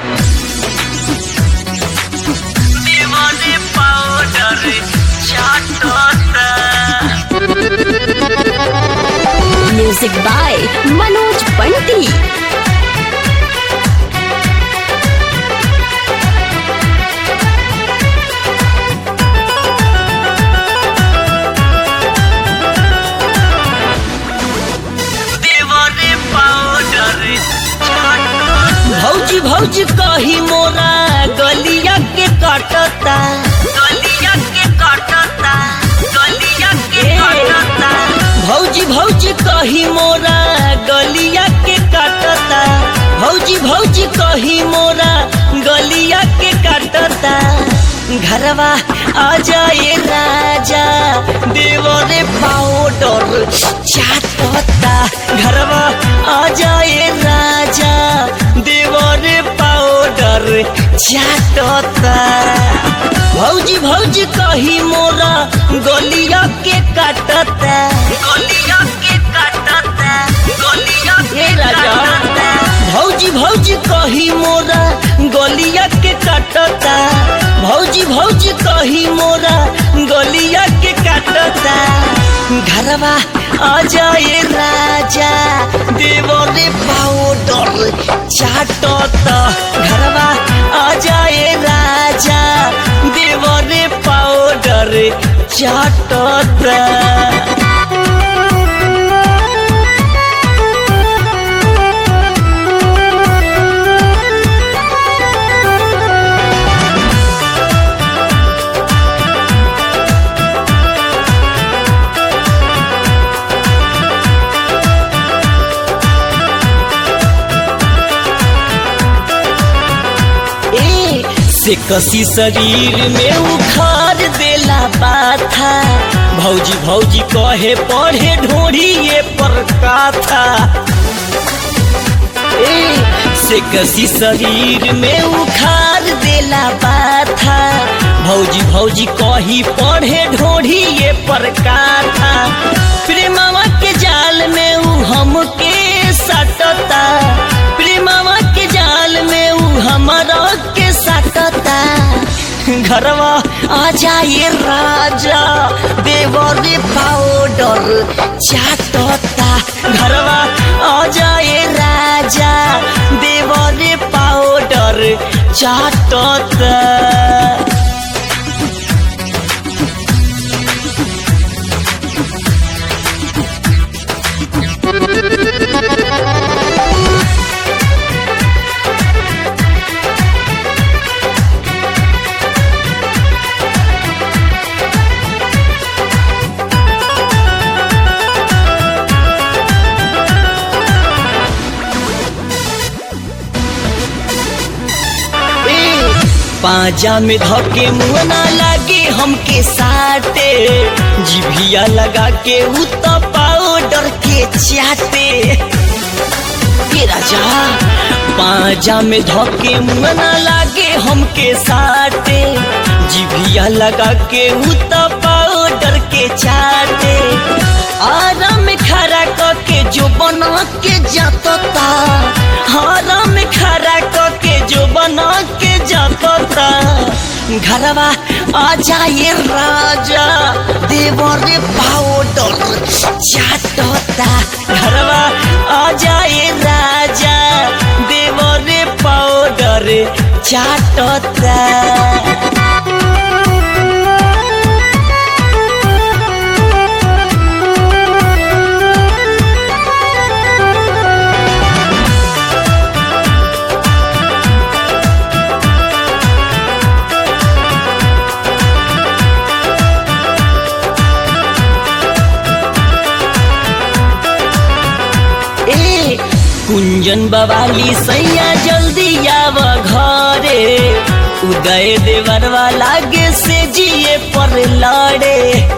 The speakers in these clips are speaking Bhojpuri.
देवाने पाउडर चाटता म्यूजिक बाय मनोज पंटी देवाने पाउडर चाटता भौजी भौजी कही मोरा गलिया के काटता गलिया के काटता गलिया के काटता भौजी भौजी कही मोरा गलिया के काटता भौजी भौजी कही मोरा गलिया के काटता घरवा आ जाए राजा देवरे पाउडर चाटता घरवा आ जाए राजा देवरे पाउडर चाटता भौजी भौजी कही मोरा गलिया के काटता गलिया के काटता गलिया हे के राजा काटता भौजी भौजी कही मोरा गलिया के काटता भौजी भौजी कही मोरा गलिया के काटता घरवा आ जाए राजा देवरे पाउडर चाटता घरवा आ जाए राजा देवरे पाउडर चाटता ए से कसी शरीर में उखाड़ देला बाथा भौजी भौजी कहे पढ़े ढोढ़िए पर काथा ए से कसी शरीर में उखाड़ देला बाथा भौजी भौजी कही पढ़े ढोढ़िए पर काथा प्रेमवा के जाल में ऊ हमके सटता प्रेमवा के जाल में ऊ हमारा के सटता घरवा आ जाए राजा देवरे पाउडर चाटता घरवा आ जाए राजा देवरे पाउडर चाटता ए, पाजा में धके मुँह ना लागे हमके साटे जिभिया लगा के उ तो पाउडर के चाटे ए राजा पाजा में धके मुँह ना लागे हमके साटे जिभिया लगा के उ तो पाउडर के चाटे आराम खड़ा क के जो बना के जाता आराम खड़ा क के जो बना के जाता घरवा आ जाए राजा देवरे पाउडर चाटता घरवा आ जाए राजा देवरे पाउडर चाटता ए कुंजन बवाली सैया जल्दी आव घरे उदय देवरवा लागे से जिए पर लड़े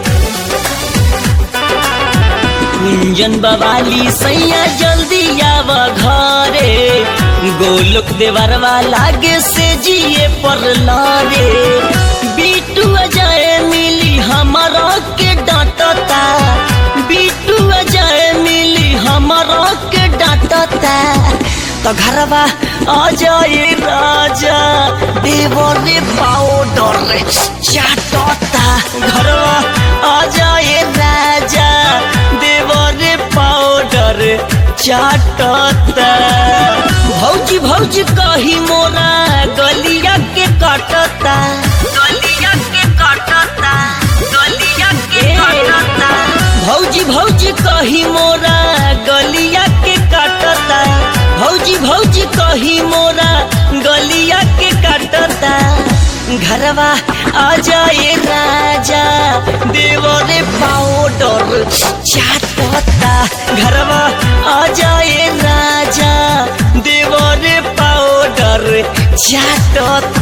कुंजन बवाली सैया जल्दी आव घरे गोलोक देवरवा लागे से जिए पर लड़े बीटू अजय मिली हमारा के डांटता बीटू अजय मिली हमारा के डांटता तो घरवा आ जाए राजा देवरे पाउडर चाटता घरवा आ जाए राजा देवरे पाउडर चाटता भौजी भौजी कही मोरा गलिया के कटता गलिया के कटता गलिया के कटता भौजी भौजी कही मोरा गलिया के काटता भौजी भौजी कही मोरा गलिया के काटता घरवा आ जाए राजा देवरे पाउडर चाटता घरवा आ जाए राजा देवरे पाउडर चाटता